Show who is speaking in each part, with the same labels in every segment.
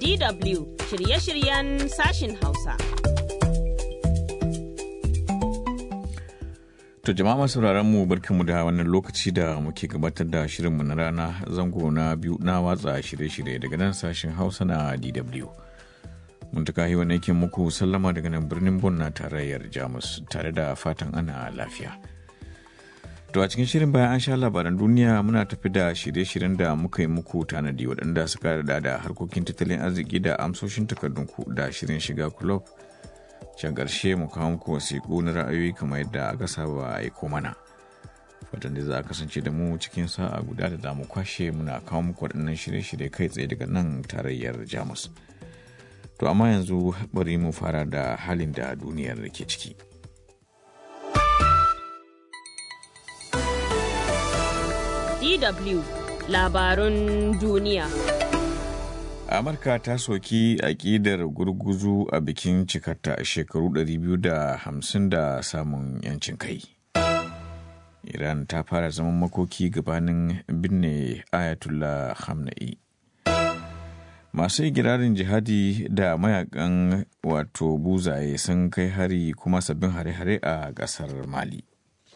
Speaker 1: DW shirye-shiryen sashin Hausa.
Speaker 2: To jama'a masu mu barkanmu da wannan lokaci da muke gabatar da shirinmu na rana zango na biyu na watsa shirye-shirye daga nan sashen Hausa na DW. Muntaka yi wani yake muku sallama daga nan birnin Bon na tarayyar Jamus tare da fatan ana lafiya. To a cikin shirin bayan an sha labaran duniya muna tafi da shirye-shiryen da muka yi muku tanadi waɗanda suka da da harkokin tattalin arziki da amsoshin takardunku da shirin shiga kulob. Can ƙarshe mu kawo muku wasiƙu na ra'ayoyi kamar yadda aka saba aiko mana. Fatan da za a kasance da mu cikin sa'a guda da za mu kwashe muna kawo muku waɗannan shirye-shirye kai tsaye daga nan tarayyar Jamus. To amma yanzu bari mu fara da halin da duniyar ke ciki.
Speaker 1: DW labarun duniya.
Speaker 2: Amurka ta soki aƙidar gurguzu a bikin cikarta shekaru 250 da samun 'yancin kai. Iran ta fara zaman makoki gabanin binne Ayatollah Khamenei. Masu igirarin jihadi da mayakan wato buzaye sun kai hari kuma sabbin hare-hare a ƙasar Mali.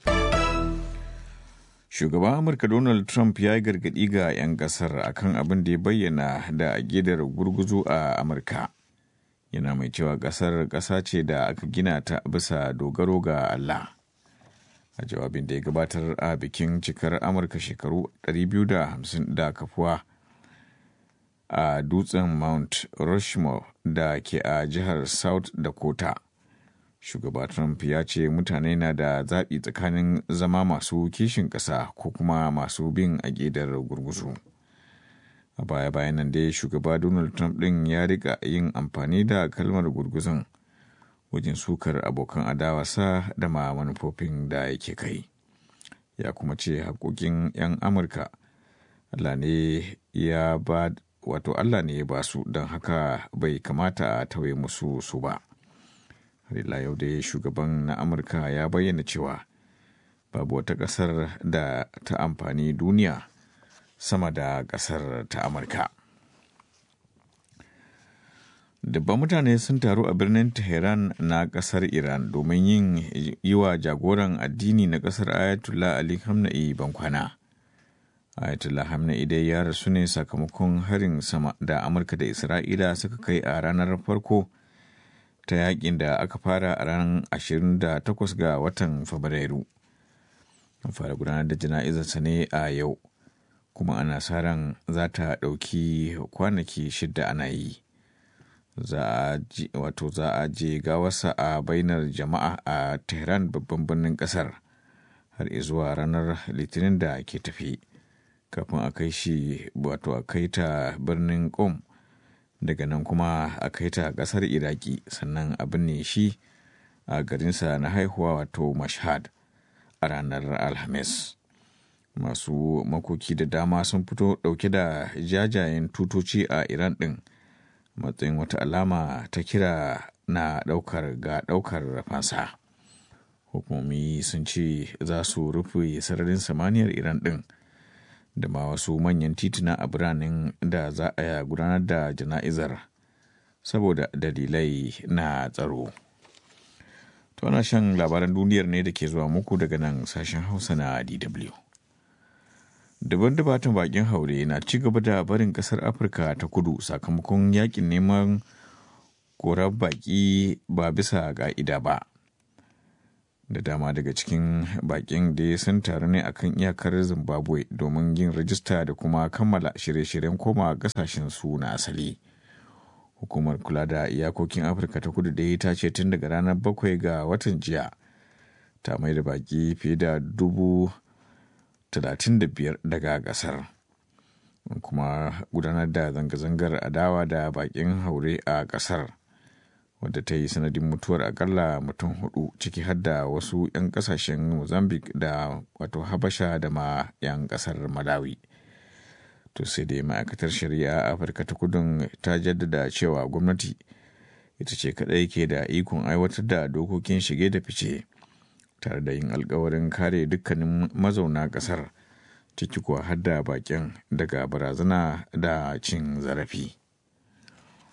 Speaker 2: Shugaban Amurka Donald Trump ya yi gargaɗi ga 'yan ƙasar akan abin da ya bayyana da agidar gurguzu a Amurka. Yana mai cewa ƙasar ƙasa ce da aka gina ta bisa dogaro ga Allah. A jawabin da ya gabatar a bikin cikar Amurka shekaru 250 da kafuwa a dutsen Mount Rushmore da ke a jihar South Dakota. shugaba trump ya ce mutane na da zaɓi tsakanin zama masu kishin ƙasa ko kuma masu bin aƙidar gurguzu a baya bayan nan dai shugaba donald trump ɗin ya rika yin amfani da kalmar gurguzun wajen sukar abokan adawarsa da ma manufofin da yake kai ya kuma ce haƙoƙin 'yan amurka allah ne ya ba wato allah ne ya ba su don haka bai kamata a tauye musu su ba har yau dai shugaban na amurka ya bayyana cewa babu wata ƙasar da ta amfani duniya sama da ƙasar ta amurka dubban mutane sun taru a birnin tehran na ƙasar iran domin yin yi wa jagoran addini na ƙasar ayatollah ali hamna'i bankwana ayatollah hamna'i dai ya rasu ne sakamakon harin sama da amurka da isra'ila suka kai a ranar farko ta yakin da aka fara a ranar 28 ga watan Fabrairu. An fara gudanar da jana'izarsa ne a yau, kuma ana sa ran za ta ɗauki kwanaki shidda ana yi. Wato za a je gawarsa a bainar jama'a a Tehran babban birnin ƙasar har zuwa ranar Litinin da ke tafi. Kafin a kai shi wato a kai ta birnin Qom. daga nan kuma a kai ta kasar iraki sannan a binne shi a garinsa na haihuwa wato mashhad a ranar alhamis masu makoki da dama sun fito dauke da jajayen tutoci a iran din matsayin wata alama ta kira na daukar ga daukar fansa hukumomi sun ce za su rufe sararin samaniyar iran din da ma wasu manyan tituna a biranen da za a gudanar da jana'izar saboda dalilai na tsaro. To ana shan labaran duniyar ne da ke zuwa muku daga nan sashen Hausa na DW. Daban dubatan bakin haure na ci gaba da barin kasar Afirka ta kudu sakamakon yakin neman korar baki ba bisa ka'ida ba. da dama daga cikin bakin da sun taru ne akan iyakar zimbabwe domin yin rajista da kuma kammala shirye-shiryen koma kasashen su na asali hukumar kula da iyakokin afirka ta kudu dai ta ce tun daga ranar bakwai ga watan jiya ta mai da baki fiye da dubu talatin da biyar daga kasar kuma gudanar da zanga-zangar adawa da bakin haure a kasar wadda ta yi sanadin mutuwar akalla mutum hudu ciki har da wasu 'yan kasashen mozambique da wato habasha da ma 'yan kasar malawi to sai dai ma'aikatar shari'a a afirka ta kudun ta jaddada cewa gwamnati ita ce kadai ke da ikon aiwatar da dokokin shige da fice tare da yin alkawarin kare dukkanin mazauna kasar ciki kuwa har da bakin daga barazana da cin zarafi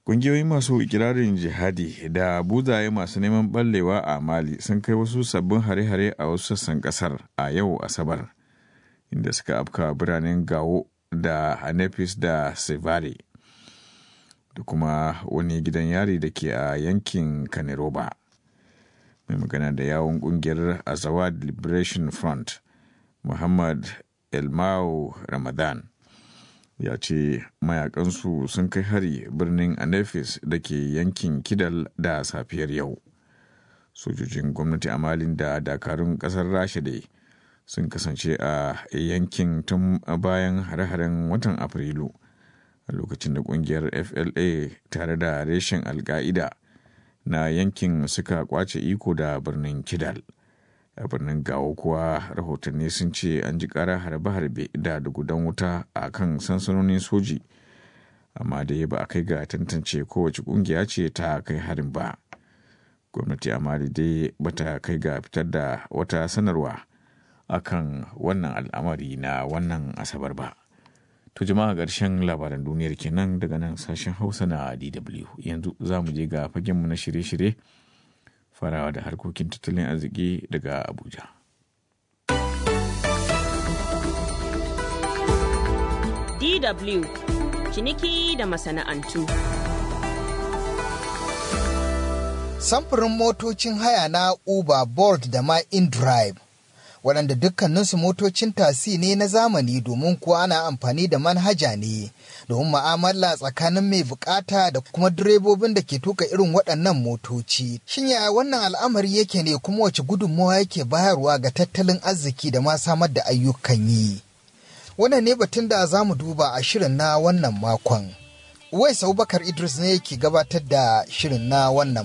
Speaker 2: Ƙungiyoyi masu ikirarin jihadi da buzaye masu neman ɓallewa a Mali sun kai wasu sabbin hare-hare a wasu sassan ƙasar a yau Asabar, inda suka afka biranen Gawo da Hanefis da Sevare, da kuma wani gidan yari da ke a yankin Kaneroba. Mai magana da yawon ƙungiyar Azawad Liberation Front, Muhammad Elmao Ramadan. ya ce mayakansu sun kai hari birnin anefis da ke yankin kidal da safiyar yau sojojin gwamnati a malin da dakarun kasar rasha dai sun kasance a yankin tun bayan hare-haren watan afrilu a lokacin da kungiyar fla tare da reshen alka'ida na yankin suka kwace iko da birnin kidal a birnin gawo kuwa rahotanni sun ce an ji kara harbe-harbe da dugudan wuta a kan sansanonin soji amma dai ba a kai ga tantance kowace kungiya ce ta kai harin ba gwamnati a mali dai bata kai ga fitar da wata sanarwa akan wannan al'amari na wannan asabar ba to jama'a ƙarshen labaran duniyar kenan daga nan sashen hausa na dw yanzu za mu je ga fagenmu na shirye-shirye farawa da harkokin tattalin arziki daga Abuja.
Speaker 1: DW ciniki da masana'antu.
Speaker 3: Samfurin motocin haya na Uber, Bolt da ma InDrive waɗanda dukkaninsu motocin tasi ne na zamani domin kuwa ana amfani da manhaja ne domin ma'amala tsakanin mai bukata da kuma direbobin da ke tuka irin waɗannan motoci. Shin yaya wannan al'amari yake ne kuma wace gudunmawa yake bayarwa ga tattalin arziki da ma samar da ayyukan yi? Wannan ne batun da za mu duba a shirin na wannan makon. Uwais Abubakar Idris ne yake gabatar da shirin na wannan